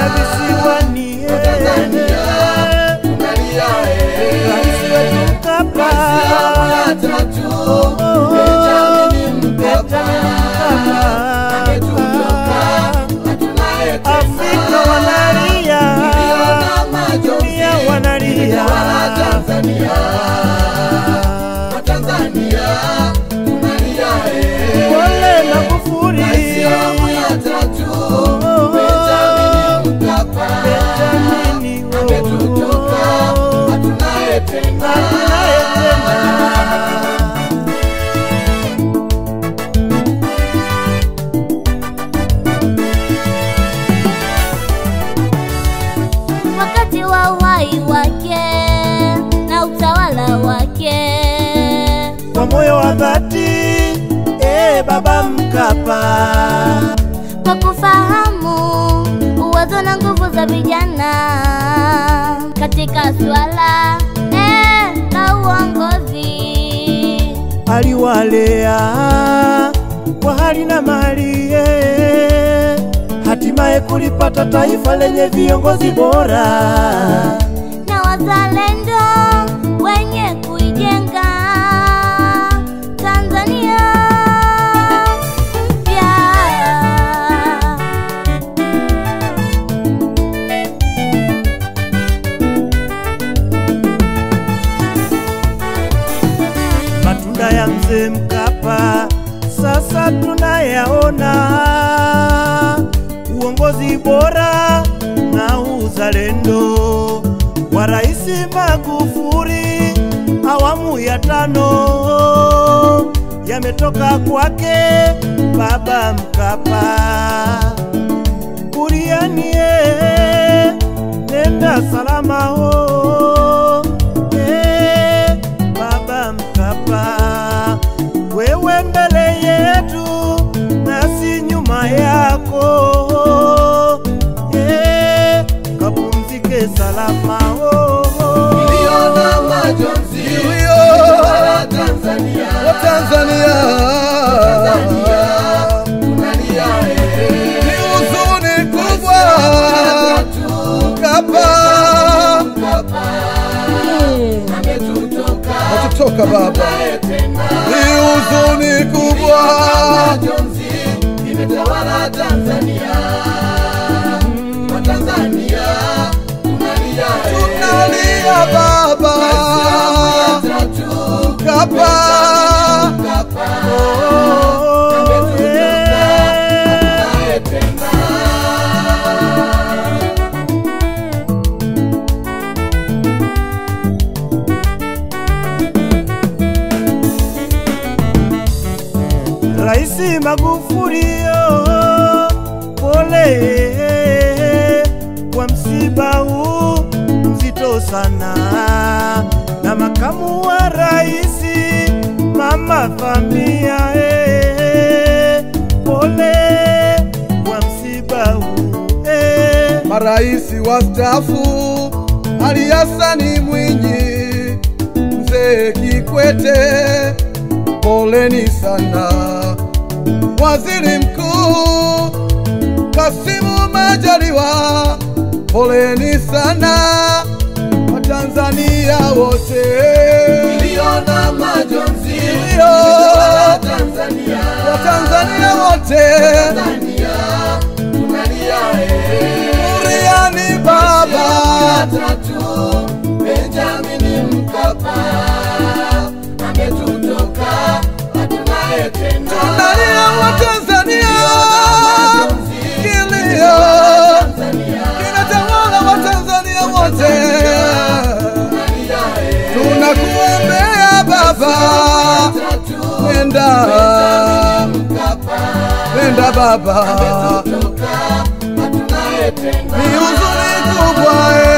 na visiwani eh. tunalia Rais wetu Mkapa awamu ya tatu Oh, oh, Benjamin Mkapa Benjamin ametutoka Mkapa hatunaye tena Afrika wanalia Tuliona majonzi dunia wanalia imetawala Tanzania Watanzania tunalia eh. Pole Magufuli Rais wa awamu ya tatu Oh, Benjamin Mkapa Benjamin oh, ametutoka hatunaye tena hatunaye tena wakati wa uhai wake na utawala wake kwa moyo wa dhati eh, baba Mkapa kwa kufahamu uwezo na nguvu za vijana katika swala eh, la uongozi. aliwalea kwa hali na mali eh, hatimaye kulipata taifa lenye viongozi bora. na wazalendo wenye kuijenga Tanzania mpya. Matunda ya mzee Mkapa sasa tunayaona, uongozi bora na uzalendo wa Rais Magufuli awamu ya tano yametoka kwake baba Mkapa. Burianie, nenda salama ho eh, baba Mkapa, wewe mbele yetu nasi nyuma yako eh, kapumzike salama ho Niliona majonzi imetawala Tanzania Tanzania Tanzania tunalia eh. ni huzuni kubwa Mkapa Mkapa ametutoka natutoka baba, naye tena ni huzuni kubwa majonzi imetawala Tanzania Watanzania tunalia eh. tunalia baba tatu Mkapa Mkapa oh, ametutoka eh. naye tena Raisi Magufuli oh, pole kwa msiba huu mzito sana, na makamu wa raisi Mama Samia eh, pole kwa msiba huu eh. Maraisi wastaafu Ali Hasani Mwinyi, Mzee Kikwete, poleni sana. Waziri Mkuu Kasimu Majaliwa, poleni sana. Watanzania wote Niliona majonzi Ndio. imetawala Tanzania Watanzania wote Tanzania tunalia eh. Buriani baba tatu Benjamin Mkapa ametutoka hatunaye tena Tunalia Watanzania, kilio kinatawala Watanzania wote. Tunakuombea baba, nenda nenda baba, ni huzuni kubwa eh.